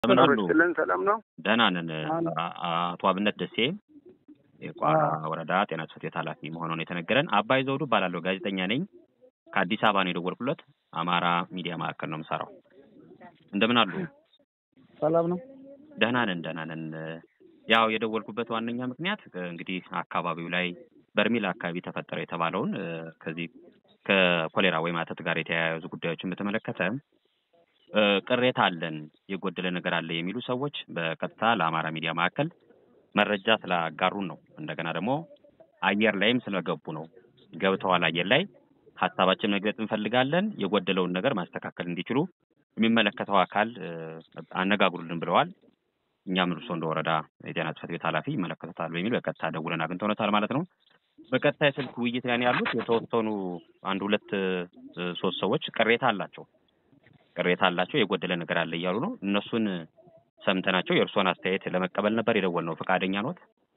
እንደምን አሉ? ስለን ሰላም ነው። ደህና ነን። አቶ አብነት ደሴ የቋራ ወረዳ ጤና ጽሕፈት ቤት ኃላፊ መሆኑን የተነገረን። አባይ ዘውዱ እባላለሁ። ጋዜጠኛ ነኝ። ከአዲስ አበባ ነው የደወልኩለት። አማራ ሚዲያ ማዕከል ነው የምሰራው። እንደምን አሉ? ሰላም ነው። ደህና ነን፣ ደህና ነን። ያው የደወልኩበት ዋነኛ ምክንያት እንግዲህ አካባቢው ላይ በርሜል አካባቢ ተፈጠረ የተባለውን ከዚህ ከኮሌራ ወይም አተት ጋር የተያያዙ ጉዳዮችን በተመለከተ ቅሬታ አለን፣ የጎደለ ነገር አለ የሚሉ ሰዎች በቀጥታ ለአማራ ሚዲያ ማዕከል መረጃ ስላጋሩን ነው። እንደገና ደግሞ አየር ላይም ስለገቡ ነው። ገብተዋል አየር ላይ ሀሳባችን መግለጽ እንፈልጋለን። የጎደለውን ነገር ማስተካከል እንዲችሉ የሚመለከተው አካል አነጋግሩልን ብለዋል። እኛም እርሶ እንደ ወረዳ የጤና ጽሕፈት ቤት ኃላፊ ይመለከቱታል በሚል በቀጥታ ደውለን አግኝተውነታል ማለት ነው። በቀጥታ የስልክ ውይይት ላይ ነው ያሉት። የተወሰኑ አንድ ሁለት ሶስት ሰዎች ቅሬታ አላቸው ቅሬታ አላቸው የጎደለ ነገር አለ እያሉ ነው። እነሱን ሰምተናቸው የእርስዎን አስተያየት ለመቀበል ነበር የደወልነው። ፈቃደኛ ኖት?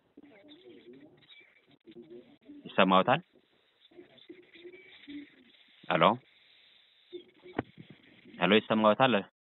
ይሰማዎታል? ሄሎ ሄሎ፣ ይሰማዎታል?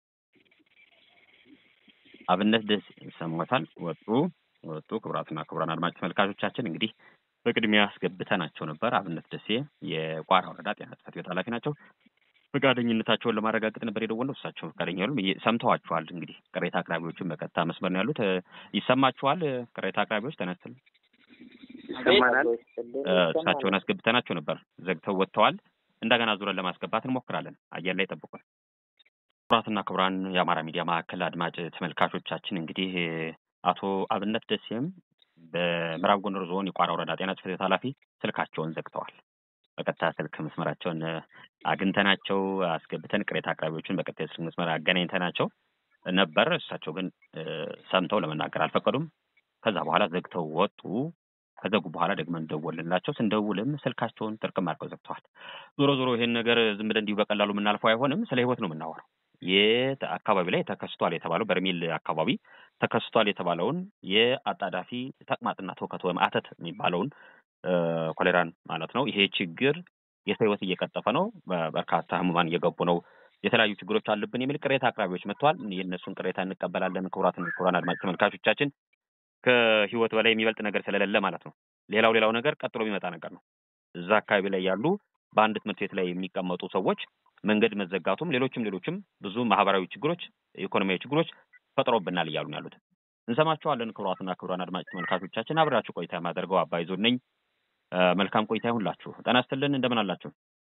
አብነት ደስ ይሰማዎታል? ወጡ ወጡ። ክቡራትና ክቡራን አድማጭ ተመልካቾቻችን እንግዲህ በቅድሚያ አስገብተናቸው ነበር። አብነት ደሴ የቋራ ወረዳ ጤና ጽሕፈት ቤት ኃላፊ ናቸው። ፈቃደኝነታቸውን ለማረጋገጥ ነበር የደወልነው። እሳቸው ፈቃደኛ ያሉ ሰምተዋችኋል። እንግዲህ ቅሬታ አቅራቢዎችን በቀጥታ መስመር ነው ያሉት። ይሰማችኋል? ቅሬታ አቅራቢዎች ተነስተን ይሰማናል። እሳቸውን አስገብተናቸው ነበር፣ ዘግተው ወጥተዋል። እንደገና ዙረን ለማስገባት እንሞክራለን። አየር ላይ ጠብቁን። ክቡራትና ክቡራን የአማራ ሚዲያ ማዕከል አድማጭ ተመልካቾቻችን እንግዲህ አቶ አብነት ደሴም በምዕራብ ጎንደር ዞን የቋራ ወረዳ ጤና ጽሕፈት ቤት ኃላፊ ስልካቸውን ዘግተዋል። በቀጥታ ስልክ መስመራቸውን አግኝተናቸው አስገብተን ቅሬታ አቅራቢዎችን በቀጥታ የስልክ መስመር አገናኝተናቸው ነበር። እሳቸው ግን ሰምተው ለመናገር አልፈቀዱም። ከዛ በኋላ ዘግተው ወጡ። ከዘጉ በኋላ ደግመን ደወልንላቸው። ስንደውልም ስልካቸውን ጥርቅም አድርገው ዘግተዋል። ዞሮ ዞሮ ይሄን ነገር ዝም ብለን እንዲሁ በቀላሉ የምናልፈው አይሆንም። ስለ ሕይወት ነው የምናወራው። የት አካባቢ ላይ ተከስቷል የተባለው በርሜል አካባቢ ተከስቷል የተባለውን የአጣዳፊ ተቅማጥና ትውከት ወይም አተት የሚባለውን ኮሌራን ማለት ነው። ይሄ ችግር የሰው ህይወት እየቀጠፈ ነው። በርካታ ህሙማን እየገቡ ነው። የተለያዩ ችግሮች አሉብን የሚል ቅሬታ አቅራቢዎች መጥተዋል። የእነሱን ቅሬታ እንቀበላለን። ክቡራትን ክቡራን አድማጭ ተመልካቾቻችን ከህይወት በላይ የሚበልጥ ነገር ስለሌለ ማለት ነው። ሌላው ሌላው ነገር ቀጥሎ የሚመጣ ነገር ነው። እዛ አካባቢ ላይ ያሉ በአንድ ትምህርት ቤት ላይ የሚቀመጡ ሰዎች መንገድ መዘጋቱም ሌሎችም ሌሎችም ብዙ ማህበራዊ ችግሮች፣ ኢኮኖሚያዊ ችግሮች ፈጥሮብናል እያሉ ነው ያሉት። እንሰማቸዋለን። ክቡራትና ክቡራን አድማጭ ተመልካቾቻችን አብራችሁ ቆይታ የማደርገው አባይ ዞን ነኝ። መልካም ቆይታ ይሁንላችሁ። ጤና ይስጥልን። እንደምን አላችሁ?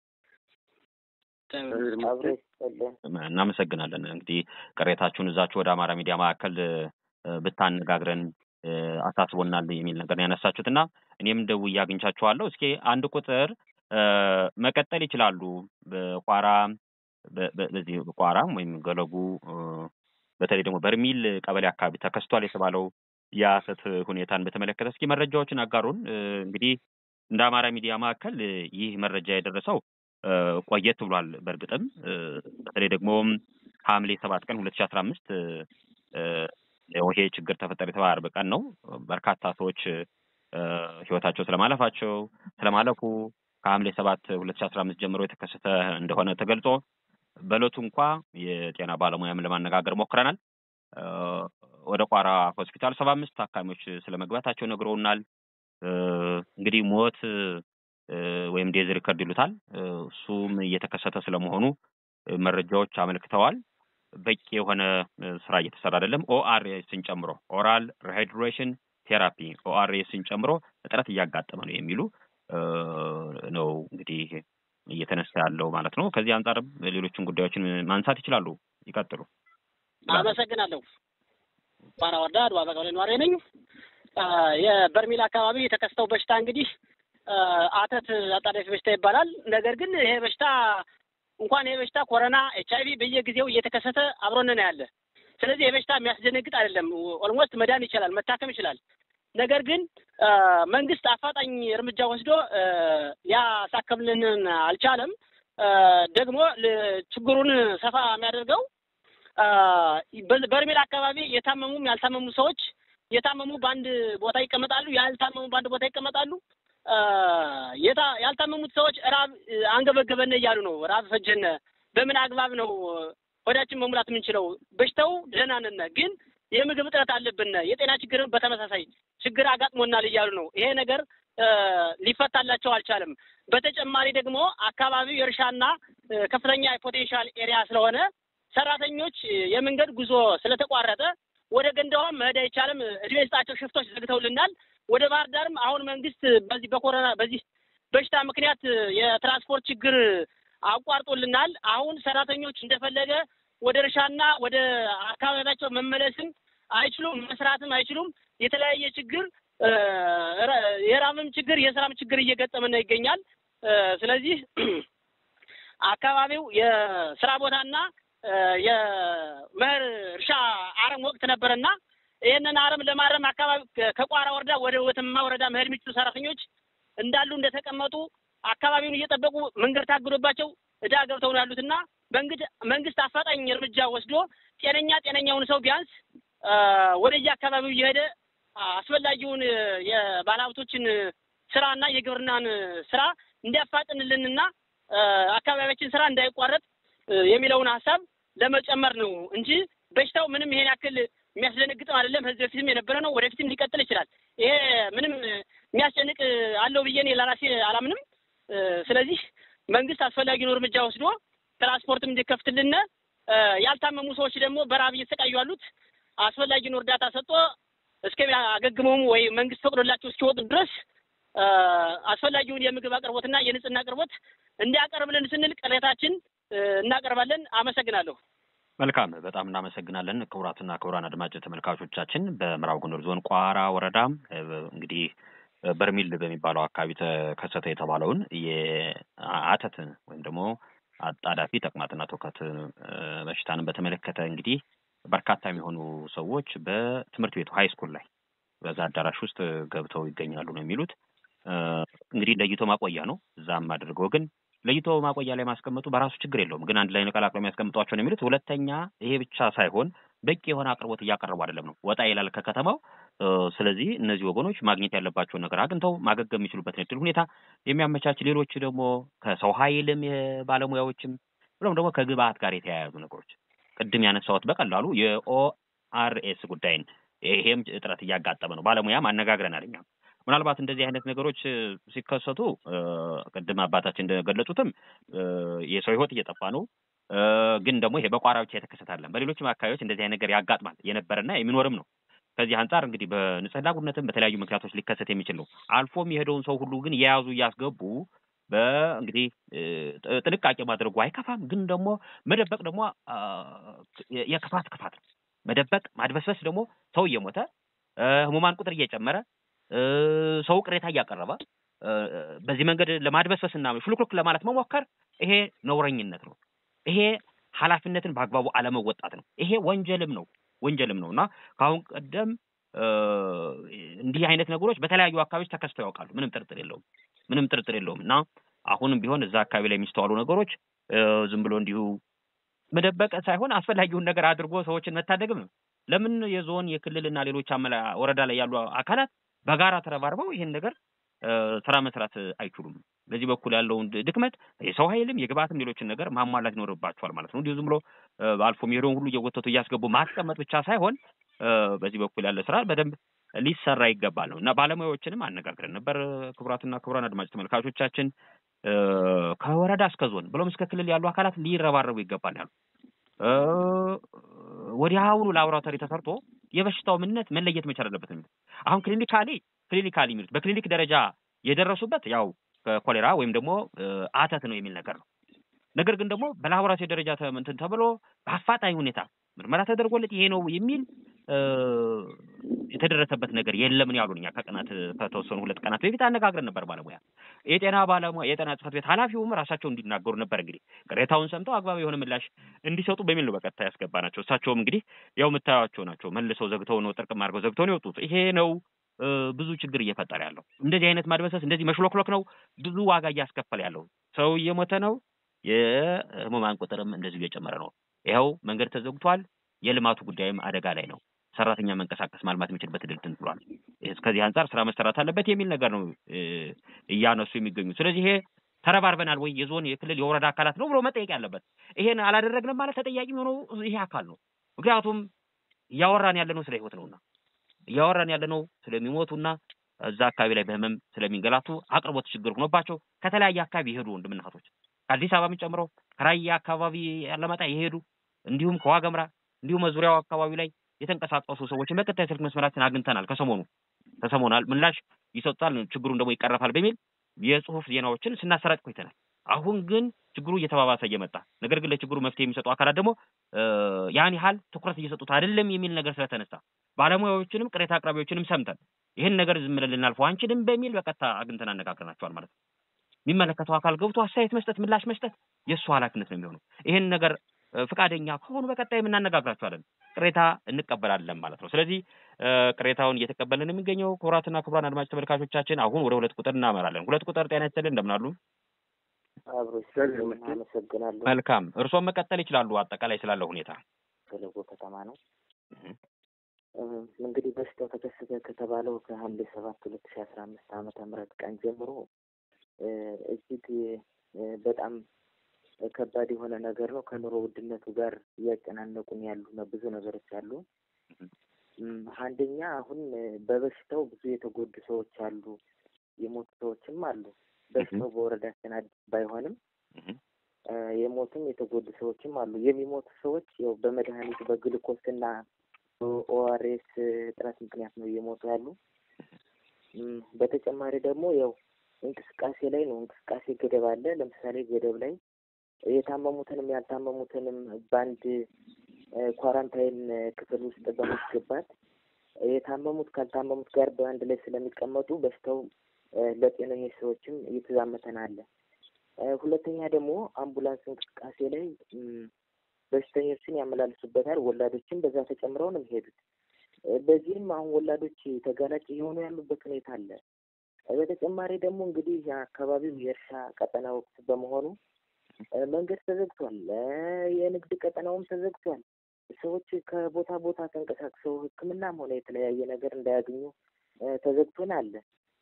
እናመሰግናለን። እንግዲህ ቅሬታችሁን እዛችሁ ወደ አማራ ሚዲያ ማዕከል ብታነጋግረን አሳስቦናል የሚል ነገር ነው ያነሳችሁት እና እኔም ደውዬ አግኝቻችኋለሁ። እስኪ አንድ ቁጥር መቀጠል ይችላሉ። በቋራ በዚህ ቋራም ወይም ገለጉ በተለይ ደግሞ በርሚል ቀበሌ አካባቢ ተከስቷል የተባለው የአሰት ሁኔታን በተመለከተ እስኪ መረጃዎችን አጋሩን። እንግዲህ እንደ አማራ ሚዲያ ማዕከል ይህ መረጃ የደረሰው ቆየት ብሏል። በእርግጥም በተለይ ደግሞ ሐምሌ ሰባት ቀን ሁለት ሺ አስራ አምስት ይሄ ችግር ተፈጠረ የተባለ አርብ ቀን ነው። በርካታ ሰዎች ህይወታቸው ስለማለፋቸው ስለማለፉ ከሐምሌ ሰባት ሁለት ሺ አስራ አምስት ጀምሮ የተከሰተ እንደሆነ ተገልጾ በእለቱ እንኳ የጤና ባለሙያም ለማነጋገር ሞክረናል። ወደ ቋራ ሆስፒታል ሰባ አምስት ታካሚዎች ስለመግባታቸው ነግረውናል። እንግዲህ ሞት ወይም ዴዝ ሪከርድ ይሉታል እሱም እየተከሰተ ስለመሆኑ መረጃዎች አመልክተዋል። በቂ የሆነ ስራ እየተሰራ አይደለም። ኦአርኤስን ጨምሮ ኦራል ሪሃይድሬሽን ቴራፒ ኦአርኤስን ጨምሮ እጥረት እያጋጠመ ነው የሚሉ ነው እንግዲህ እየተነሳ ያለው ማለት ነው። ከዚህ አንጻርም ሌሎችን ጉዳዮችን ማንሳት ይችላሉ። ይቀጥሉ። አመሰግናለሁ። ቋራ ወረዳ አድዋ በቀበሌ ነዋሪ ነኝ። የበርሜል አካባቢ የተከሰተው በሽታ እንግዲህ አተት አጣዳፊ በሽታ ይባላል። ነገር ግን ይሄ በሽታ እንኳን ይሄ በሽታ ኮሮና፣ ኤች አይቪ በየጊዜው እየተከሰተ አብሮን ነው ያለ። ስለዚህ ይሄ በሽታ የሚያስደነግጥ አይደለም። ኦልሞስት መዳን ይችላል፣ መታከም ይችላል። ነገር ግን መንግስት አፋጣኝ እርምጃ ወስዶ ሊያሳክምልን አልቻለም። ደግሞ ችግሩን ሰፋ የሚያደርገው በርሜል አካባቢ የታመሙም ያልታመሙ ሰዎች የታመሙ በአንድ ቦታ ይቀመጣሉ፣ ያልታመሙ በአንድ ቦታ ይቀመጣሉ። ያልታመሙት ሰዎች ራብ አንገበገበን እያሉ ነው። ራብ ፈጀነ። በምን አግባብ ነው ሆዳችን መሙላት የምንችለው። በሽታው ደህና ነን፣ ግን የምግብ እጥረት አለብን፣ የጤና ችግርን በተመሳሳይ ችግር አጋጥሞናል እያሉ ነው። ይሄ ነገር ሊፈታላቸው አልቻለም። በተጨማሪ ደግሞ አካባቢው የእርሻና ከፍተኛ የፖቴንሻል ኤሪያ ስለሆነ ሰራተኞች የመንገድ ጉዞ ስለተቋረጠ ወደ ገንዳዋም መሄድ አይቻልም። እድሜ ስጣቸው ሽፍቶች ዘግተውልናል። ወደ ባህር ዳርም አሁን መንግስት በዚህ በኮሮና በዚህ በሽታ ምክንያት የትራንስፖርት ችግር አቋርጦልናል። አሁን ሰራተኞች እንደፈለገ ወደ እርሻና ወደ አካባቢያቸው መመለስም አይችሉም፣ መስራትም አይችሉም። የተለያየ ችግር የራብም ችግር የስራም ችግር እየገጠመን ይገኛል። ስለዚህ አካባቢው የስራ ቦታና የመኸር እርሻ አረም ወቅት ነበረና ይህንን አረም ለማረም አካባቢ ከቋራ ወረዳ ወደ ወተማ ወረዳ መሄድ የሚችሉ ሰራተኞች እንዳሉ እንደተቀመጡ አካባቢውን እየጠበቁ መንገድ ታግዶባቸው እዳ ገብተው ነው ያሉትና መንግስት አፋጣኝ እርምጃ ወስዶ ጤነኛ ጤነኛውን ሰው ቢያንስ ወደየ አካባቢው እየሄደ አስፈላጊውን የባለሀብቶችን ስራና የግብርናን ስራ እንዲያፋጥንልንና አካባቢያችን ስራ እንዳይቋረጥ የሚለውን ሀሳብ ለመጨመር ነው እንጂ በሽታው ምንም ይሄን ያክል የሚያስደነግጥም አይደለም። ከዚህ በፊትም የነበረ ነው፣ ወደፊትም ሊቀጥል ይችላል። ይሄ ምንም የሚያስጨንቅ አለው ብዬ እኔ ለራሴ አላምንም። ስለዚህ መንግስት አስፈላጊውን እርምጃ ወስዶ ትራንስፖርትም እንዲከፍትልን፣ ያልታመሙ ሰዎች ደግሞ በረሀብ እየተሰቃዩ ያሉት አስፈላጊውን እርዳታ ሰጥቶ እስከሚያገግመውም ወይ መንግስት ፈቅዶላቸው እስኪወጡ ድረስ አስፈላጊውን የምግብ አቅርቦትና የንጽህና አቅርቦት እንዲያቀርብልን ስንል ቅሬታችን እናቀርባለን። አመሰግናለሁ። መልካም፣ በጣም እናመሰግናለን። ክቡራትና ክቡራን አድማጭ ተመልካቾቻችን በምዕራብ ጎንደር ዞን ቋራ ወረዳ እንግዲህ በርሚል በሚባለው አካባቢ ተከሰተ የተባለውን የአተት ወይም ደግሞ አጣዳፊ ተቅማጥና ትውከት በሽታንን በተመለከተ እንግዲህ በርካታ የሚሆኑ ሰዎች በትምህርት ቤቱ ሀይ ስኩል ላይ በዛ አዳራሽ ውስጥ ገብተው ይገኛሉ ነው የሚሉት። እንግዲህ ለይቶ ማቆያ ነው እዛም አድርገው ግን ለይቶ ማቆያ ላይ ማስቀመጡ በራሱ ችግር የለውም። ግን አንድ ላይ ነቀላቅለው የሚያስቀምጧቸው ነው የሚሉት። ሁለተኛ ይሄ ብቻ ሳይሆን በቂ የሆነ አቅርቦት እያቀረቡ አይደለም ነው፣ ወጣ ይላል ከከተማው። ስለዚህ እነዚህ ወገኖች ማግኘት ያለባቸውን ነገር አግኝተው ማገገም የሚችሉበትን እድል ሁኔታ የሚያመቻች፣ ሌሎች ደግሞ ከሰው ኃይልም የባለሙያዎችም ብሎም ደግሞ ከግብአት ጋር የተያያዙ ነገሮች ቅድም ያነሳሁት በቀላሉ የኦአርኤስ ጉዳይን ይሄም እጥረት እያጋጠመ ነው። ባለሙያም አነጋግረናል እኛም ምናልባት እንደዚህ አይነት ነገሮች ሲከሰቱ ቅድም አባታችን እንደገለጹትም የሰው ሕይወት እየጠፋ ነው። ግን ደግሞ ይሄ በቋራ ብቻ የተከሰተ አይደለም። በሌሎችም አካባቢዎች እንደዚህ አይነት ነገር ያጋጥማል የነበረና የሚኖርም ነው። ከዚህ አንጻር እንግዲህ በንጽህና ጉድለትም በተለያዩ ምክንያቶች ሊከሰት የሚችል ነው። አልፎም የሄደውን ሰው ሁሉ ግን የያዙ እያስገቡ በእንግዲህ ጥንቃቄ ማድረጉ አይከፋም። ግን ደግሞ መደበቅ ደግሞ የክፋት ክፋት ነው። መደበቅ ማድበስበስ ደግሞ ሰው እየሞተ ህሙማን ቁጥር እየጨመረ ሰው ቅሬታ እያቀረበ በዚህ መንገድ ለማድበስበስ እና ሹልክሉክ ለማለት መሞከር ይሄ ነውረኝነት ነው። ይሄ ኃላፊነትን በአግባቡ አለመወጣት ነው። ይሄ ወንጀልም ነው ወንጀልም ነው እና ከአሁን ቀደም እንዲህ አይነት ነገሮች በተለያዩ አካባቢዎች ተከስተው ያውቃሉ። ምንም ጥርጥር የለውም። ምንም ጥርጥር የለውም እና አሁንም ቢሆን እዛ አካባቢ ላይ የሚስተዋሉ ነገሮች ዝም ብሎ እንዲሁ መደበቅ ሳይሆን አስፈላጊውን ነገር አድርጎ ሰዎችን መታደግም ነው። ለምን የዞን የክልልና ሌሎች አመላ ወረዳ ላይ ያሉ አካላት በጋራ ተረባርበው ይህን ነገር ስራ መስራት አይችሉም? በዚህ በኩል ያለውን ድክመት የሰው ኃይልም የግብአትም ሌሎችን ነገር ማሟላት ይኖርባቸዋል ማለት ነው። እንዲሁ ዝም ብሎ አልፎ የሚሄደውን ሁሉ እየወተቱ እያስገቡ ማስቀመጥ ብቻ ሳይሆን በዚህ በኩል ያለ ስራ በደንብ ሊሰራ ይገባል ነው እና ባለሙያዎችንም አነጋግረን ነበር። ክቡራትና ክቡራን አድማጭ ተመልካቾቻችን ከወረዳ እስከ ዞን ብሎም እስከ ክልል ያሉ አካላት ሊረባረቡ ይገባል ያሉ ወዲያውኑ ላቦራቶሪ ተሰርቶ የበሽታው ምንነት መለየት መቻል አለበት የሚሉት አሁን ክሊኒካሊ ክሊኒካሊ የሚሉት በክሊኒክ ደረጃ የደረሱበት ያው ኮሌራ ወይም ደግሞ አተት ነው የሚል ነገር ነው። ነገር ግን ደግሞ በላቦራቶሪ ደረጃ እንትን ተብሎ በአፋጣኝ ሁኔታ ምርመራ ተደርጎለት ይሄ ነው የሚል የተደረሰበት ነገር የለም ነው ያሉን። እኛ ከቀናት ከተወሰኑ ሁለት ቀናት በፊት አነጋግረን ነበር ባለሙያ የጤና ባለሙያ የጤና ጽሕፈት ቤት ኃላፊውም ራሳቸው እንዲናገሩ ነበር። እንግዲህ ቅሬታውን ሰምተው አግባብ የሆነ ምላሽ እንዲሰጡ በሚል ነው በቀጥታ ያስገባ ናቸው። እሳቸውም እንግዲህ ያው የምታዩቸው ናቸው። መልሰው ዘግተው ነው ጥርቅም አድርገው ዘግተው ነው የወጡት። ይሄ ነው ብዙ ችግር እየፈጠረ ያለው። እንደዚህ አይነት ማድበሰስ፣ እንደዚህ መሽሎክሎክ ነው ብዙ ዋጋ እያስከፈለ ያለው። ሰው እየሞተ ነው። የህሙማን ቁጥርም እንደዚሁ እየጨመረ ነው። ይኸው መንገድ ተዘግቷል። የልማቱ ጉዳይም አደጋ ላይ ነው። ሰራተኛ መንቀሳቀስ ማልማት የሚችልበት እድል እንትን ብሏል። ከዚህ አንጻር ስራ መሰራት አለበት የሚል ነገር ነው እያነሱ የሚገኙ። ስለዚህ ይሄ ተረባርበናል ወይ የዞን የክልል የወረዳ አካላት ነው ብሎ መጠየቅ ያለበት። ይሄን አላደረግንም ማለት ተጠያቂ የሚሆነው ይሄ አካል ነው። ምክንያቱም እያወራን ያለነው ስለ ህይወት ነውና እያወራን ያለነው ስለሚሞቱና እዛ አካባቢ ላይ በህመም ስለሚንገላቱ አቅርቦት ችግር ሆኖባቸው ከተለያየ አካባቢ የሄዱ ወንድምና እህቶች ከአዲስ አበባም ጨምሮ ከራያ አካባቢ ያለመጣ የሄዱ እንዲሁም ከዋገምራ እንዲሁም ዙሪያው አካባቢ ላይ የተንቀሳቀሱ ሰዎችን በቀጣይ ስልክ መስመራችን አግኝተናል። ከሰሞኑ ተሰሞናል ምላሽ ይሰጣል፣ ችግሩን ደግሞ ይቀረፋል በሚል የጽሁፍ ዜናዎችን ስናሰራጭ ቆይተናል። አሁን ግን ችግሩ እየተባባሰ እየመጣ ነገር ግን ለችግሩ መፍትሄ የሚሰጡ አካላት ደግሞ ያን ያህል ትኩረት እየሰጡት አይደለም የሚል ነገር ስለተነሳ ባለሙያዎችንም ቅሬታ አቅራቢዎችንም ሰምተን ይህን ነገር ዝም ብለን ልናልፈው አንችልም በሚል በቀጥታ አግኝተን አነጋግረናቸዋል ማለት ነው። የሚመለከተው አካል ገብቶ አስተያየት መስጠት፣ ምላሽ መስጠት የእሱ ኃላፊነት ነው የሚሆነው። ይህን ነገር ፍቃደኛ ከሆኑ በቀጣይ የምናነጋግራቸዋለን። ቅሬታ እንቀበላለን ማለት ነው። ስለዚህ ቅሬታውን እየተቀበልን የሚገኘው ክቡራትና ክቡራን አድማጭ ተመልካቾቻችን አሁን ወደ ሁለት ቁጥር እናመራለን። ሁለት ቁጥር ጤና ይስጥልን፣ እንደምን አሉ? አብሮ አመሰግናለሁ። መልካም፣ እርስዎም መቀጠል ይችላሉ። አጠቃላይ ስላለው ሁኔታ ገለጎ ከተማ ነው። እንግዲህ በሽታው ተከሰተ ከተባለው ከሐምሌ ሰባት ሁለት ሺ አስራ አምስት ዓመተ ምህረት ቀን ጀምሮ እጅግ በጣም ከባድ የሆነ ነገር ነው። ከኑሮ ውድነቱ ጋር እያጨናነቁን ያሉ ብዙ ነገሮች አሉ። አንደኛ አሁን በበሽታው ብዙ የተጎዱ ሰዎች አሉ፣ የሞቱ ሰዎችም አሉ። በሽታው በወረዳችን አዲስ ባይሆንም የሞቱም የተጎዱ ሰዎችም አሉ። የሚሞቱ ሰዎች ያው በመድኃኒት በግሉኮስ እና ኦአርኤስ እጥረት ምክንያት ነው እየሞቱ ያሉ። በተጨማሪ ደግሞ ያው እንቅስቃሴ ላይ ነው። እንቅስቃሴ ገደብ አለ። ለምሳሌ ገደብ ላይ የታመሙትንም ያልታመሙትንም በአንድ ኳራንታይን ክፍል ውስጥ በማስገባት የታመሙት ካልታመሙት ጋር በአንድ ላይ ስለሚቀመጡ በሽታው ለጤነኞች ሰዎችም እየተዛመተን አለ። ሁለተኛ ደግሞ አምቡላንስ እንቅስቃሴ ላይ በሽተኞችን ያመላልሱበታል። ወላዶችም በዛ ተጨምረው ነው የሚሄዱት። በዚህም አሁን ወላዶች ተጋላጭ እየሆኑ ያሉበት ሁኔታ አለ። በተጨማሪ ደግሞ እንግዲህ የአካባቢው የእርሻ ቀጠና ወቅት በመሆኑ መንገድ ተዘግቷል። የንግድ ቀጠናውም ተዘግቷል። ሰዎች ከቦታ ቦታ ተንቀሳቅሰው ሕክምናም ሆነ የተለያየ ነገር እንዳያገኙ ተዘግቶን አለ።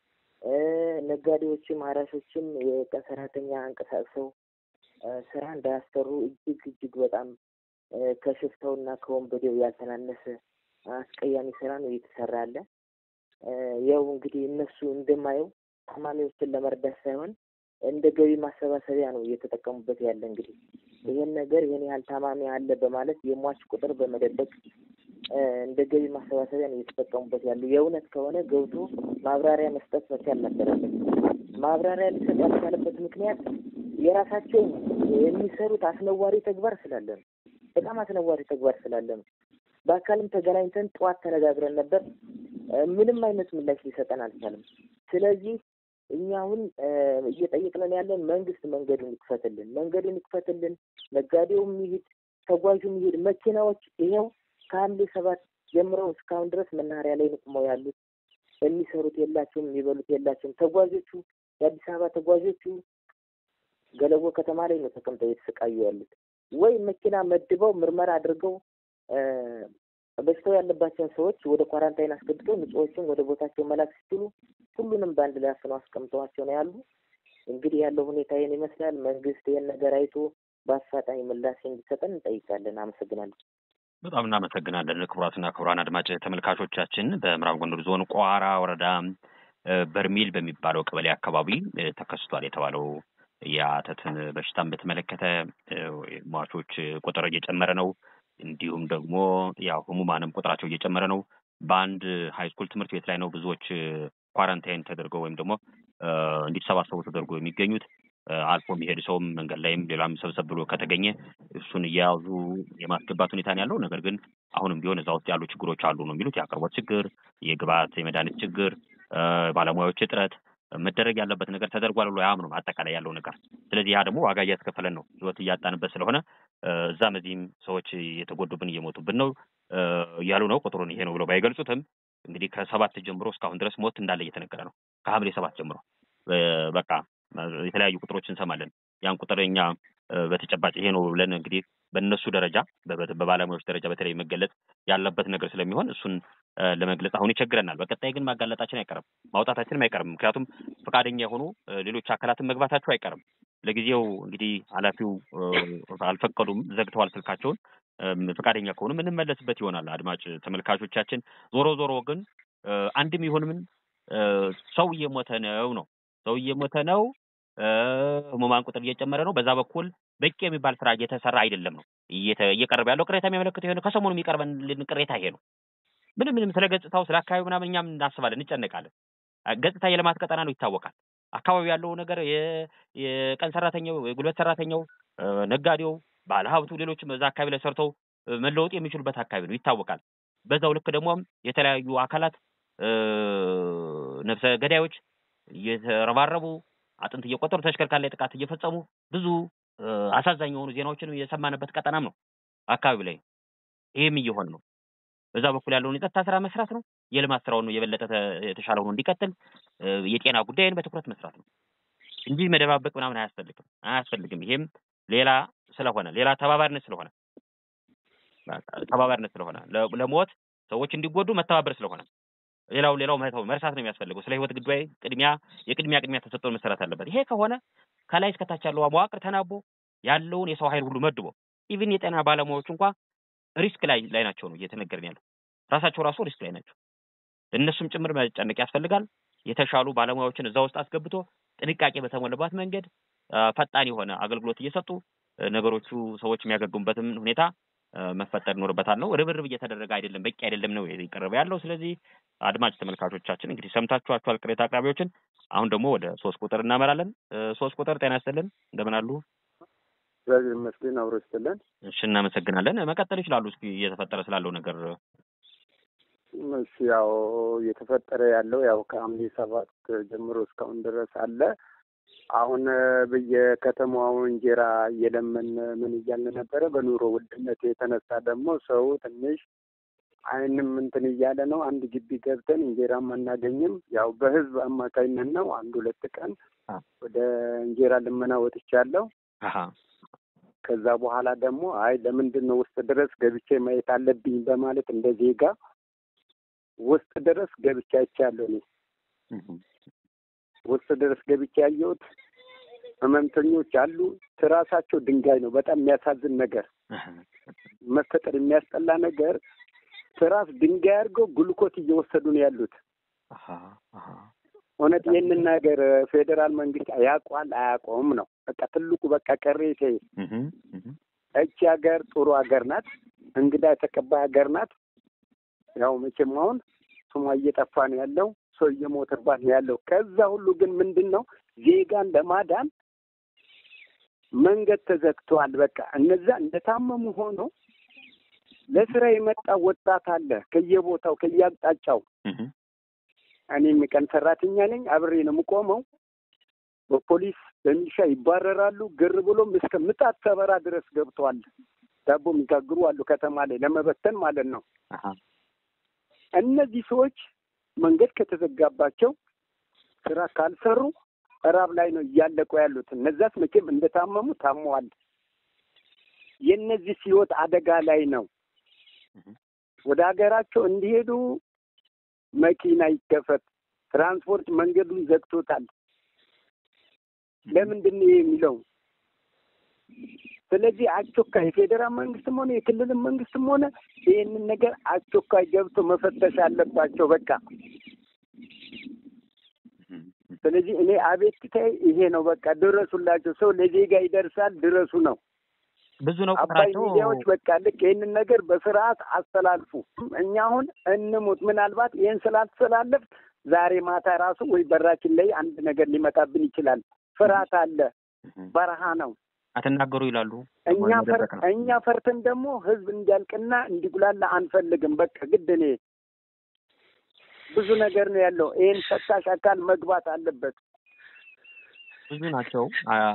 ነጋዴዎችም አራሾችም የቀን ሰራተኛ አንቀሳቅሰው ስራ እንዳያሰሩ እጅግ እጅግ በጣም ከሽፍታውና ከወንበዴው ያልተናነሰ አስቀያሚ ስራ ነው እየተሰራ ያለ። ያው እንግዲህ እነሱ እንደማየው ታማሚዎችን ለመርዳት ሳይሆን እንደ ገቢ ማሰባሰቢያ ነው እየተጠቀሙበት ያለ። እንግዲህ ይህን ነገር ይህን ያህል ታማሚ አለ በማለት የሟች ቁጥር በመደበቅ እንደ ገቢ ማሰባሰቢያ ነው እየተጠቀሙበት ያሉ። የእውነት ከሆነ ገብቶ ማብራሪያ መስጠት መቻል ነበረበት። ማብራሪያ ሊሰጥ ያልቻለበት ምክንያት የራሳቸው የሚሰሩት አስነዋሪ ተግባር ስላለ ነው። በጣም አስነዋሪ ተግባር ስላለ ነው። በአካልም ተገናኝተን ጠዋት ተነጋግረን ነበር። ምንም አይነት ምላሽ ሊሰጠን አልቻለም። ስለዚህ እኛ አሁን እየጠየቅነን ያለን መንግስት መንገዱን ይክፈትልን፣ መንገዱን ይክፈትልን። ነጋዴውም ይሂድ፣ ተጓዡም ይሂድ። መኪናዎች ይኸው ከሐምሌ ሰባት ጀምረው እስካሁን ድረስ መናኸሪያ ላይ ንቁመው ያሉት የሚሰሩት የላቸውም፣ የሚበሉት የላቸውም። ተጓዦቹ የአዲስ አበባ ተጓዦቹ ገለጎ ከተማ ላይ ነው ተቀምጠው እየተሰቃዩ ያሉት። ወይ መኪና መድበው ምርመራ አድርገው በሽታው ያለባቸውን ሰዎች ወደ ኳራንታይን አስገብተው ንጹዎችን ወደ ቦታቸው መላክ ሲችሉ ሁሉንም በአንድ ላይ አፍነው አስቀምጠዋቸው ነው ያሉ። እንግዲህ ያለው ሁኔታ ይህን ይመስላል። መንግስት ይህን ነገር አይቶ በአፋጣኝ ምላሽ እንዲሰጠን እንጠይቃለን። አመሰግናለሁ። በጣም እናመሰግናለን። ክቡራትና ክቡራን አድማጭ ተመልካቾቻችን በምዕራብ ጎንደር ዞን ቋራ ወረዳ በርሜል በሚባለው ቀበሌ አካባቢ ተከስቷል የተባለው የአተትን በሽታን በተመለከተ ሟቾች ቁጥር እየጨመረ ነው። እንዲሁም ደግሞ ያው ህሙማንም ቁጥራቸው እየጨመረ ነው። በአንድ ሃይስኩል ትምህርት ቤት ላይ ነው ብዙዎች ኳረንታይን ተደርገው ወይም ደግሞ እንዲሰባሰቡ ተደርጎ የሚገኙት። አልፎ የሚሄድ ሰውም መንገድ ላይም ሌላም ሰብሰብ ብሎ ከተገኘ እሱን እየያዙ የማስገባት ሁኔታ ነው ያለው። ነገር ግን አሁንም ቢሆን እዛ ውስጥ ያሉ ችግሮች አሉ ነው የሚሉት። የአቅርቦት ችግር፣ የግብአት የመድኃኒት ችግር፣ ባለሙያዎች እጥረት መደረግ ያለበት ነገር ተደርጓል ብሎ አያምኑም አጠቃላይ ያለው ነገር። ስለዚህ ያ ደግሞ ዋጋ እያስከፈለን ነው፣ ህይወት እያጣንበት ስለሆነ እዛም እዚህም ሰዎች እየተጎዱብን እየሞቱብን ነው እያሉ ነው። ቁጥሩን ይሄ ነው ብለው ባይገልጹትም እንግዲህ ከሰባት ጀምሮ እስካሁን ድረስ ሞት እንዳለ እየተነገረ ነው። ከሐምሌ ሰባት ጀምሮ በቃ የተለያዩ ቁጥሮች እንሰማለን። ያን ቁጥር እኛ በተጨባጭ ይሄ ነው ብለን እንግዲህ በእነሱ ደረጃ በባለሙያዎች ደረጃ በተለይ መገለጽ ያለበት ነገር ስለሚሆን እሱን ለመግለጽ አሁን ይቸግረናል። በቀጣይ ግን ማጋለጣችን አይቀርም፣ ማውጣታችንም አይቀርም። ምክንያቱም ፈቃደኛ የሆኑ ሌሎች አካላትን መግባታቸው አይቀርም። ለጊዜው እንግዲህ ኃላፊው አልፈቀዱም፣ ዘግተዋል ስልካቸውን። ፈቃደኛ ከሆኑ የምንመለስበት ይሆናል። አድማጭ ተመልካቾቻችን፣ ዞሮ ዞሮ ግን አንድም ይሁን ምን ሰው እየሞተ ነው ነው ሰው እየሞተ ነው። ህሙማን ቁጥር እየጨመረ ነው። በዛ በኩል በቂ የሚባል ስራ እየተሰራ አይደለም ነው እየቀረበ ያለው ቅሬታ የሚያመለክተው የሆነ ከሰሞኑ የሚቀርበን ቅሬታ ይሄ ነው። ምንም ምንም ስለ ገጽታው ስለ አካባቢው ምናምን እኛም እናስባለን፣ እንጨነቃለን። ገጽታ የልማት ቀጠና ነው ይታወቃል። አካባቢው ያለው ነገር የቀን ሰራተኛው፣ የጉልበት ሰራተኛው፣ ነጋዴው፣ ባለሀብቱ፣ ሌሎችም እዛ አካባቢ ላይ ሰርተው መለወጥ የሚችሉበት አካባቢ ነው ይታወቃል። በዛው ልክ ደግሞ የተለያዩ አካላት ነፍሰ ገዳዮች እየተረባረቡ አጥንት እየቆጠሩ ተሽከርካሪ ላይ ጥቃት እየፈጸሙ ብዙ አሳዛኝ የሆኑ ዜናዎችን የሰማንበት ቀጠናም ነው አካባቢ ላይ ይህም እየሆነ ነው። በዛ በኩል ያለውን የጸጥታ ስራ መስራት ነው። የልማት ስራውን የበለጠ የተሻለ ሆኖ እንዲቀጥል የጤና ጉዳይን በትኩረት መስራት ነው እንጂ መደባበቅ ምናምን አያስፈልግም አያስፈልግም። ይሄም ሌላ ስለሆነ ሌላ ተባባሪነት ስለሆነ ተባባሪነት ስለሆነ ለሞት ሰዎች እንዲጎዱ መተባበር ስለሆነ ሌላው ሌላው መተው መርሳት ነው የሚያስፈልገው። ስለ ህይወት ጉዳይ ቅድሚያ የቅድሚያ ቅድሚያ ተሰጥቶ መሰራት አለበት። ይሄ ከሆነ ከላይ እስከታች ያለው መዋቅር ተናቦ ያለውን የሰው ኃይል ሁሉ መድቦ ኢቭን የጤና ባለሙያዎች እንኳ ሪስክ ላይ ላይ ናቸው ነው እየተነገርን ያለው። ራሳቸው ራሱ ሪስክ ላይ ናቸው። እነሱም ጭምር መጨነቅ ያስፈልጋል። የተሻሉ ባለሙያዎችን እዛ ውስጥ አስገብቶ ጥንቃቄ በተሞላባት መንገድ ፈጣን የሆነ አገልግሎት እየሰጡ ነገሮቹ ሰዎች የሚያገግሙበትም ሁኔታ መፈጠር ይኖርበታል ነው። ርብርብ እየተደረገ አይደለም፣ በቂ አይደለም ነው የቀረበ ያለው። ስለዚህ አድማጭ ተመልካቾቻችን እንግዲህ ሰምታችኋቸዋል ቅሬታ አቅራቢዎችን። አሁን ደግሞ ወደ ሶስት ቁጥር እናመራለን። ሶስት ቁጥር ጤና ይስጥልን፣ እንደምን አሉ? እግዚአብሔር ይመስገን አብሮ ይስጥልን። እሺ፣ እናመሰግናለን። መቀጠል ይችላሉ። እስኪ እየተፈጠረ ስላለው ነገር። እሺ፣ ያው እየተፈጠረ ያለው ያው ከሐምሌ ሰባት ጀምሮ እስካሁን ድረስ አለ። አሁን በየከተማው እንጀራ እየለመን ምን እያልን ነበረ። በኑሮ ውድነት የተነሳ ደግሞ ሰው ትንሽ አይንም እንትን እያለ ነው። አንድ ግቢ ገብተን እንጀራም አናገኝም። ያው በህዝብ አማካኝነት ነው። አንድ ሁለት ቀን ወደ እንጀራ ልመና ወጥቻለሁ። ከዛ በኋላ ደግሞ አይ ለምንድን ነው ውስጥ ድረስ ገብቼ ማየት አለብኝ በማለት እንደ ዜጋ ውስጥ ድረስ ገብቼ አይቻለሁ። እኔ ውስጥ ድረስ ገብቼ ያየሁት ህመምተኞች አሉ። ትራሳቸው ድንጋይ ነው። በጣም የሚያሳዝን ነገር፣ መፈጠር የሚያስጠላ ነገር። ትራስ ድንጋይ አድርገው ግሉኮት እየወሰዱ ነው ያሉት። እውነት ይህንን ነገር ፌዴራል መንግስት ያውቋል አያውቀውም ነው በቃ ትልቁ በቃ ቅሬታ። እቺ ሀገር ጥሩ ሀገር ናት፣ እንግዳ የተቀባይ ሀገር ናት። ያው መቼም አሁን ስሟ እየጠፋ ነው ያለው፣ ሰው እየሞተባት ነው ያለው። ከዛ ሁሉ ግን ምንድን ነው ዜጋን ለማዳን መንገድ ተዘግተዋል። በቃ እነዛ እንደታመሙ ሆኖ ለስራ የመጣ ወጣት አለ ከየቦታው ከየአቅጣጫው። እኔም የቀን ሰራተኛ ነኝ፣ አብሬ ነው የምቆመው። በፖሊስ በሚሊሻ ይባረራሉ። ግር ብሎም እስከ ምጣት ሰበራ ድረስ ገብተዋል። ዳቦ የሚጋግሩ አሉ ከተማ ላይ ለመበተን ማለት ነው። እነዚህ ሰዎች መንገድ ከተዘጋባቸው ስራ ካልሰሩ እራብ ላይ ነው እያለቁ ያሉት። እነዛስ መቼም እንደታመሙ ታመዋል። የእነዚህ ህይወት አደጋ ላይ ነው። ወደ ሀገራቸው እንዲሄዱ መኪና ይከፈት፣ ትራንስፖርት መንገዱን ዘግቶታል። ለምንድን ነው የሚለው? ስለዚህ አስቸኳይ የፌዴራል መንግስትም ሆነ የክልል መንግስትም ሆነ ይህንን ነገር አስቸኳይ ገብቶ መፈተሽ አለባቸው። በቃ ስለዚህ እኔ አቤቱታዬ ይሄ ነው። በቃ ድረሱላቸው። ሰው ለዜጋ ይደርሳል፣ ድረሱ ነው። ብዙ ነው አባይ ቁጥራቸው። ሚዲያዎች በቃ ልክ ይህንን ነገር በስርዓት አስተላልፉ። እኛ አሁን እንሙት። ምናልባት ይህን ስላስተላለፍ ዛሬ ማታ ራሱ ወይ በራችን ላይ አንድ ነገር ሊመጣብን ይችላል። ፍርሃት አለ። በረሃ ነው። አትናገሩ ይላሉ። እኛ ፈር መደበቅ ነው። እኛ ፈርተን ደግሞ ህዝብ እንዲያልቅና እንዲጉላላ አንፈልግም። በቃ ግድ እኔ ብዙ ነገር ነው ያለው። ይህን ፈሳሽ አካል መግባት አለበት። ብዙ ናቸው። አ-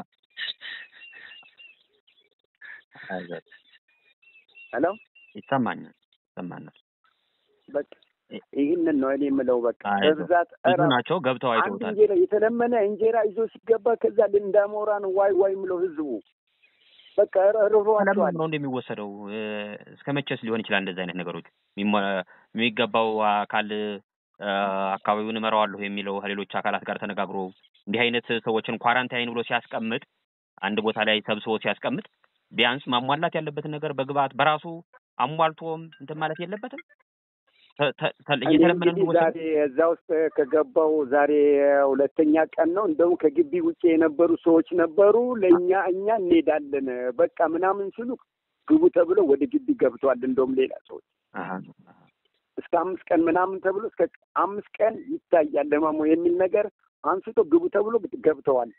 አይዞህ፣ ሄሎ ይሰማኛል ይሰማናል። በቃ ይህንን ነው እኔ የምለው። በቃ አይዞህ፣ በብዛት ብዙ እራ ናቸው። ገብተው አንድ አይተውታል። እንጀራ የተለመነ እንጀራ ይዞ ሲገባ ከዛ ልንዳሞራ ነው ዋይ ዋይ ምለው ህዝቡ በቃ ርሯቸዋል። ለምን ነው እንደሚወሰደው? እ፣ እስከ መቼስ ሊሆን ይችላል እንደዚህ አይነት ነገሮች የሚሞ- የሚገባው አካል አካባቢውን እመራዋለሁ የሚለው ከሌሎች አካላት ጋር ተነጋግሮ እንዲህ አይነት ሰዎችን ኳራንታይን ብሎ ሲያስቀምጥ አንድ ቦታ ላይ ሰብስቦ ሲያስቀምጥ ቢያንስ ማሟላት ያለበትን ነገር በግብአት በራሱ አሟልቶም እንትን ማለት የለበትም። እየተለመደ ዛሬ እዛ ውስጥ ከገባው ዛሬ ሁለተኛ ቀን ነው። እንደውም ከግቢ ውጭ የነበሩ ሰዎች ነበሩ። ለእኛ እኛ እንሄዳለን በቃ ምናምን ሲሉ ግቡ ተብሎ ወደ ግቢ ገብተዋል። እንደውም ሌላ ሰዎች እስከ አምስት ቀን ምናምን ተብሎ እስከ አምስት ቀን ይታያል ለማሞ የሚል ነገር አንስቶ ግቡ ተብሎ ገብተዋል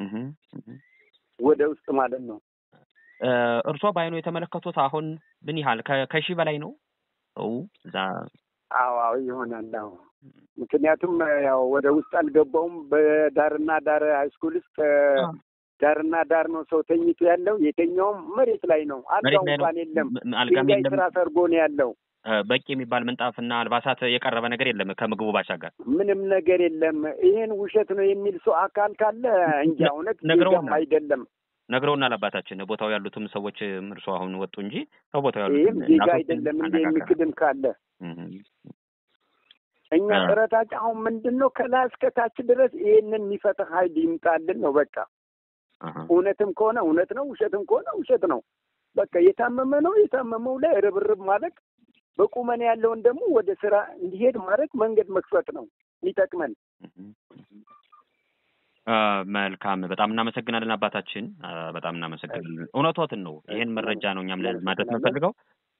ወደ ውስጥ ማለት ነው። እርሶ በአይኑ የተመለከቱት አሁን ምን ያህል ከሺህ በላይ ነው ሰው እዛ? አዎ አዎ ይሆናል። አዎ ምክንያቱም ያው ወደ ውስጥ አልገባውም። በዳርና ዳር ሃይስኩል ውስጥ ዳርና ዳር ነው ሰው ተኝቶ ያለው። የተኛውም መሬት ላይ ነው። አልጋው እንኳን የለም። ድንጋይ ስራ ሰርጎ ነው ያለው። በቂ የሚባል ምንጣፍና አልባሳት የቀረበ ነገር የለም ከምግቡ ባሻገር ምንም ነገር የለም። ይህን ውሸት ነው የሚል ሰው አካል ካለ እንጃ እውነት አይደለም ነግረውናል አባታችን። ቦታው ያሉትም ሰዎች እርሶ አሁን ወጡ እንጂ ከቦታው ያሉት ይህም ዜጋ አይደለም እንደ የሚክድም ካለ እኛ ጥረታችን አሁን ምንድን ነው ከላይ እስከ ታች ድረስ ይህንን የሚፈታ ኃይል ይምጣልን ነው በቃ። እውነትም ከሆነ እውነት ነው፣ ውሸትም ከሆነ ውሸት ነው። በቃ የታመመ ነው የታመመው ላይ ርብርብ ማድረግ፣ በቁመን ያለውን ደግሞ ወደ ስራ እንዲሄድ ማድረግ መንገድ መክፈት ነው የሚጠቅመን። መልካም በጣም እናመሰግናለን አባታችን፣ በጣም እናመሰግናለን። እውነቶትን ነው። ይህን መረጃ ነው እኛም ማድረስ የምንፈልገው።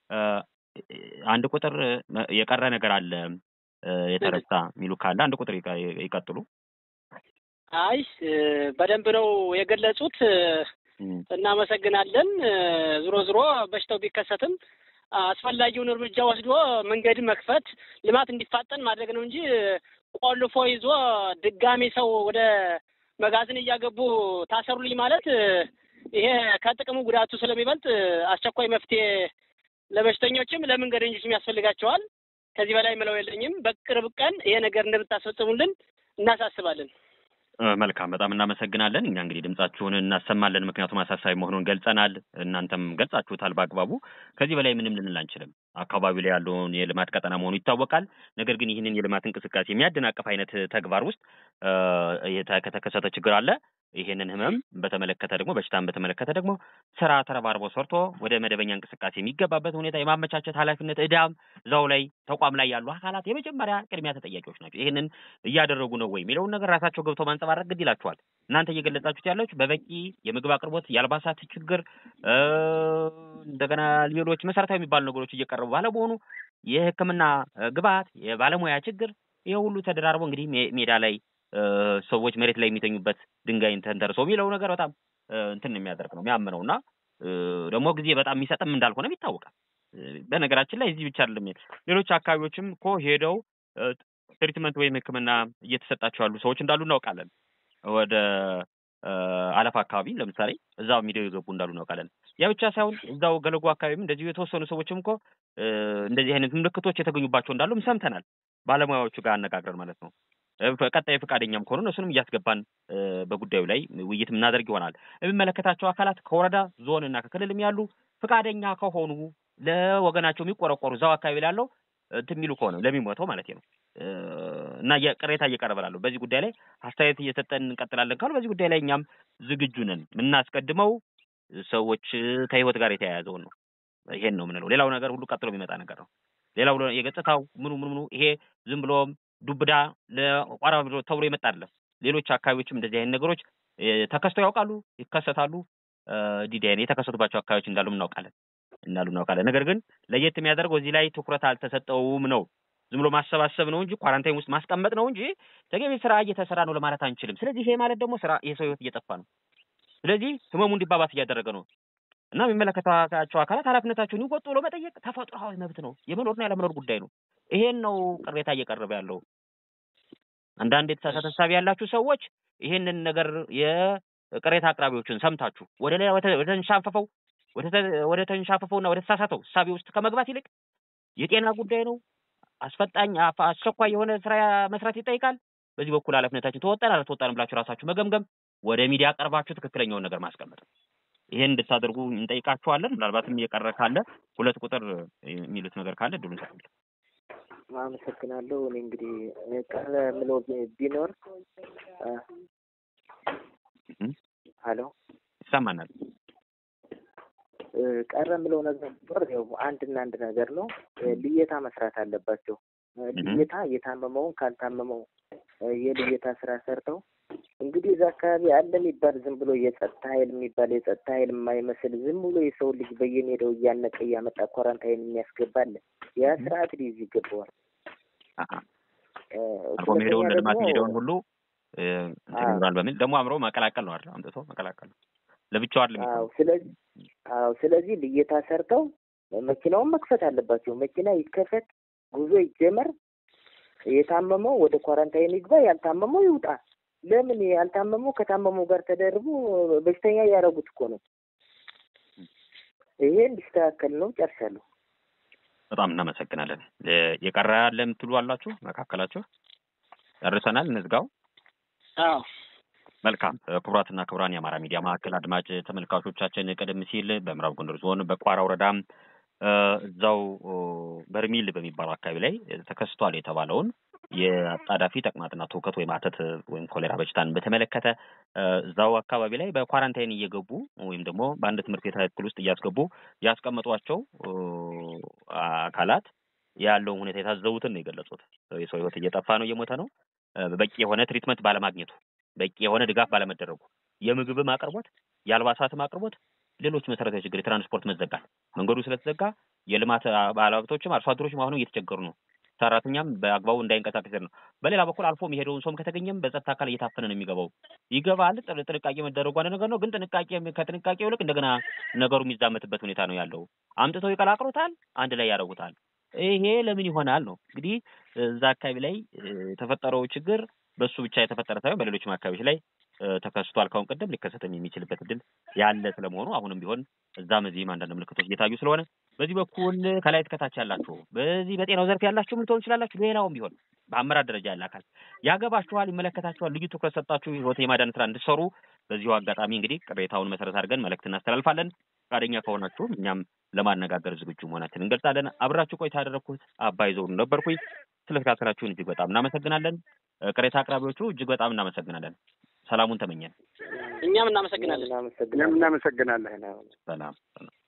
አንድ ቁጥር የቀረ ነገር አለ የተረሳ የሚሉ ካለ አንድ ቁጥር ይቀጥሉ። አይ በደንብ ነው የገለጹት። እናመሰግናለን። ዞሮ ዞሮ በሽታው ቢከሰትም አስፈላጊውን እርምጃ ወስዶ መንገድ መክፈት ልማት እንዲፋጠን ማድረግ ነው እንጂ ቆልፎ ይዞ ድጋሚ ሰው ወደ መጋዘን እያገቡ ታሰሩልኝ ማለት ይሄ ከጥቅሙ ጉዳቱ ስለሚበልጥ አስቸኳይ መፍትሄ ለበሽተኞችም ለመንገደኞችም ያስፈልጋቸዋል። ከዚህ በላይ ምለው የለኝም። በቅርብ ቀን ይሄ ነገር እንደምታስፈጽሙልን እናሳስባለን። መልካም በጣም እናመሰግናለን። እኛ እንግዲህ ድምጻችሁን እናሰማለን፣ ምክንያቱም አሳሳቢ መሆኑን ገልጸናል። እናንተም ገልጻችሁታል በአግባቡ። ከዚህ በላይ ምንም ልንል አንችልም። አካባቢው ላይ ያለውን የልማት ቀጠና መሆኑ ይታወቃል። ነገር ግን ይህንን የልማት እንቅስቃሴ የሚያደናቅፍ አይነት ተግባር ውስጥ ከተከሰተ ችግር አለ። ይሄንን ህመም በተመለከተ ደግሞ በሽታን በተመለከተ ደግሞ ስራ ተረባርቦ ሰርቶ ወደ መደበኛ እንቅስቃሴ የሚገባበት ሁኔታ የማመቻቸት ኃላፊነት እዳም እዛው ላይ ተቋም ላይ ያሉ አካላት የመጀመሪያ ቅድሚያ ተጠያቂዎች ናቸው። ይህንን እያደረጉ ነው ወይ የሚለውን ነገር ራሳቸው ገብተው ማንጸባረቅ ግድ ይላቸዋል። እናንተ እየገለጻችሁት ያላችሁ በበቂ የምግብ አቅርቦት፣ የአልባሳት ችግር፣ እንደገና ሌሎች መሰረታዊ የሚባሉ ነገሮች እየቀረቡ ባለመሆኑ የሕክምና ግብዓት፣ የባለሙያ ችግር ይሄ ሁሉ ተደራርቦ እንግዲህ ሜዳ ላይ ሰዎች መሬት ላይ የሚተኙበት ድንጋይን ተንተርሰው የሚለው ነገር በጣም እንትን የሚያደርግ ነው የሚያምነው እና ደግሞ ጊዜ በጣም የሚሰጥም እንዳልሆነም ይታወቃል። በነገራችን ላይ እዚህ ብቻ አይደለም፣ ሌሎች አካባቢዎችም እኮ ሄደው ትሪትመንት ወይም ሕክምና እየተሰጣቸው ያሉ ሰዎች እንዳሉ እናውቃለን። ወደ አለፋ አካባቢ ለምሳሌ እዛው ሚዲያው የገቡ እንዳሉ እናውቃለን። ያ ብቻ ሳይሆን እዛው ገለጎ አካባቢም እንደዚሁ የተወሰኑ ሰዎችም እኮ እንደዚህ አይነት ምልክቶች የተገኙባቸው እንዳሉም ሰምተናል። ባለሙያዎቹ ጋር አነጋግረን ማለት ነው። ቀጣይ ፈቃደኛም ከሆኑ እሱንም እያስገባን በጉዳዩ ላይ ውይይት የምናደርግ ይሆናል። የሚመለከታቸው አካላት ከወረዳ ዞን እና ከክልልም ያሉ ፈቃደኛ ከሆኑ ለወገናቸው የሚቆረቆሩ እዛው አካባቢ ላለው እንትን የሚሉ ከሆነ ለሚሞተው ማለት ነው እና ቅሬታ እየቀረበ ላለው በዚህ ጉዳይ ላይ አስተያየት እየሰጠን እንቀጥላለን ካሉ በዚህ ጉዳይ ላይ እኛም ዝግጁ ነን። የምናስቀድመው ሰዎች ከህይወት ጋር የተያያዘውን ነው። ይሄን ነው የምንለው። ሌላው ነገር ሁሉ ቀጥሎ የሚመጣ ነገር ነው። ሌላው የገጽታው ምኑ ምኑ ምኑ ይሄ ዝም ብሎም ዱብዳ ለቋራ ተብሎ የመጣ አይደለም። ሌሎች አካባቢዎችም እንደዚህ አይነት ነገሮች ተከስተው ያውቃሉ፣ ይከሰታሉ። ዲዲአይን የተከሰቱባቸው አካባቢዎች እንዳሉ እናውቃለን እንዳሉ እናውቃለን። ነገር ግን ለየት የሚያደርገው እዚህ ላይ ትኩረት አልተሰጠውም ነው። ዝም ብሎ ማሰባሰብ ነው እንጂ ኳራንታይን ውስጥ ማስቀመጥ ነው እንጂ ተገቢ ስራ እየተሰራ ነው ለማለት አንችልም። ስለዚህ ይሄ ማለት ደግሞ ስራ የሰው ህይወት እየጠፋ ነው። ስለዚህ ህመሙ እንዲባባስ እያደረገ ነው እና የሚመለከታቸው አካላት ኃላፊነታቸውን ይወጡ ብሎ መጠየቅ ተፈጥሯዊ መብት ነው። የመኖርና ያለመኖር ጉዳይ ነው። ይሄን ነው ቅሬታ እየቀረበ ያለው። አንዳንድ የተሳሳተ ሀሳብ ያላችሁ ሰዎች ይሄንን ነገር የቅሬታ አቅራቢዎችን ሰምታችሁ ወደ ሌላ ወደ ተንሻፈፈው ወደ ተንሻፈፈውና ወደ ተሳሳተው እሳቤ ውስጥ ከመግባት ይልቅ የጤና ጉዳይ ነው፣ አስፈጣኝ አስቸኳይ የሆነ ስራ መስራት ይጠይቃል። በዚህ በኩል ኃላፊነታችን ተወጣን አልተወጣንም ብላችሁ ራሳችሁ መገምገም፣ ወደ ሚዲያ ቀርባችሁ ትክክለኛውን ነገር ማስቀመጥ ነው። ይሄን እንድታደርጉ እንጠይቃችኋለን። ምናልባትም እየቀረ ካለ ሁለት ቁጥር የሚሉት ነገር ካለ እድሉን ሰጥልን። አመሰግናለሁ። እኔ እንግዲህ ቀረ ምለው ቢ- ቢኖር እ፣ እህ፣ ሀሎ ይሰማናል። እ፣ ቀረ ምለው ነገር ቢኖር ያው አንድና አንድ ነገር ነው። እ፣ ልየታ መስራት አለባቸው። እ፣ እህ። ልየታ የታመመውን ካልታመመው እ፣ የልየታ ስራ ሰርተው እንግዲህ እዛ አካባቢ አለ የሚባል ዝም ብሎ የጸጥታ ኃይል የሚባል የጸጥታ ኃይል የማይመስል ዝም ብሎ የሰው ልጅ በየሜዳው እያነቀ እያመጣ ኳራንታይን የሚያስገባል ያ ስርዓት ሊይዝ ይገባዋል። አሀ እ፣ አርጎ የሚሄደውን ሁለተኛ ለልማት ደግሞ የሚሄደውን ሁሉ እ፣ እንትን አዎ። ይኖራል በሚል ደግሞ አምሮ መቀላቀል ነው አይደል? አምጥቶ መቀላቀል ነው። ለብቻው አይደለም አዎ የሚሆነው። ስለዚህ አዎ ስለዚህ ልየታ ሰርተው መኪናውን መክፈት አለባቸው። መኪና ይከፈት፣ ጉዞ ይጀመር። የታመመው ወደ ኳራንታይን ይግባ፣ ያልታመመው ይውጣ። ለምን ያልታመመው ከታመመው ጋር ተደርቦ በሽተኛ እያደረጉት እኮ ነው። ይሄ እንዲስተካከል ነው። ጨርሻለሁ። በጣም እናመሰግናለን። እ፣ የቀረ ያለ የምትሉ አላችሁ መካከላችሁ? ጨርሰናል፣ እንዝጋው። አዎ መልካም እ፣ ክቡራትና ክቡራን የአማራ ሚዲያ ማዕከል አድማጭ ተመልካቾቻችን ቀደም ሲል በምዕራብ ጎንደር ዞን በቋራ ወረዳ እ፣ እዛው ኦ፣ በርሚል በሚባለው አካባቢ ላይ ተከስቷል የተባለውን የአጣዳፊ ተቅማጥና ትውከት ወይም አተት ወይም ኮሌራ በሽታን በተመለከተ እ፣ እዛው አካባቢ ላይ በኳራንታይን እየገቡ ወይም ደግሞ በአንድ ትምህርት ቤት ክፍል ውስጥ እያስገቡ ያስቀመጧቸው እ፣ አካላት ያለውን ሁኔታ የታዘቡትን ነው የገለጹት። የሰው ሕይወት እየጠፋ ነው፣ እየሞተ ነው እ፣ በቂ የሆነ ትሪትመንት ባለማግኘቱ በቂ የሆነ ድጋፍ ባለመደረጉ የምግብም አቅርቦት የአልባሳትም አቅርቦት ሌሎች መሰረታዊ ችግር የትራንስፖርት መዘጋት መንገዱ ስለተዘጋ የልማት ባለሀብቶችም አርሶ አደሮችም አሁንም እየተቸገሩ ነው። ሰራተኛም በአግባቡ እንዳይንቀሳቀስ ነው። በሌላ በኩል አልፎ የሚሄደውን ሰውም ከተገኘም በጸጥታ አካል እየታፈነ ነው የሚገባው። ይገባል። ጥን- ጥንቃቄ መደረጉ አንድ ነገር ነው። ግን ጥንቃቄ ከጥንቃቄው ይልቅ እንደገና ነገሩ የሚዛመትበት ሁኔታ ነው ያለው። አምጥተው ይቀላቅሉታል፣ አንድ ላይ ያደርጉታል። ይሄ ለምን ይሆናል ነው እንግዲህ እዛ አካባቢ ላይ እ፣ የተፈጠረው ችግር በሱ ብቻ የተፈጠረ ሳይሆን በሌሎችም አካባቢዎች ላይ እ፣ ተከስቷል። ካሁን ቀደም ሊከሰትም የሚችልበት እድል ያለ ስለመሆኑ አሁንም ቢሆን እዛም እዚህም አንዳንድ ምልክቶች እየታዩ ስለሆነ በዚህ በኩል ከላይ እስከታች ያላችሁ በዚህ በጤናው ዘርፍ ያላችሁ ምን ትሆኑ ይችላላችሁ። ሌላውም ቢሆን በአመራር ደረጃ ያለ አካል ያገባችኋል፣ ይመለከታችኋል፣ ልዩ ትኩረት ሰጣችሁ ህይወት የማዳን ስራ እንድትሰሩ በዚሁ አጋጣሚ እንግዲህ ቅሬታውን መሰረት አድርገን መልእክት እናስተላልፋለን። ፈቃደኛ ከሆናችሁ እኛም ለማነጋገር ዝግጁ መሆናችን እንገልጻለን። አብራችሁ ቆይታ ያደረግኩት አባይ ዘውዱ ነበርኩኝ። ስለተከታተላችሁን እጅግ በጣም እናመሰግናለን። እ፣ ቅሬታ አቅራቢዎቹ እጅግ በጣም እናመሰግናለን። ሰላሙን ተመኘን። እኛም እናመሰግናለን። እኛም እናመሰግናለን። እናመሰግናለን። ሰላም ሰላም።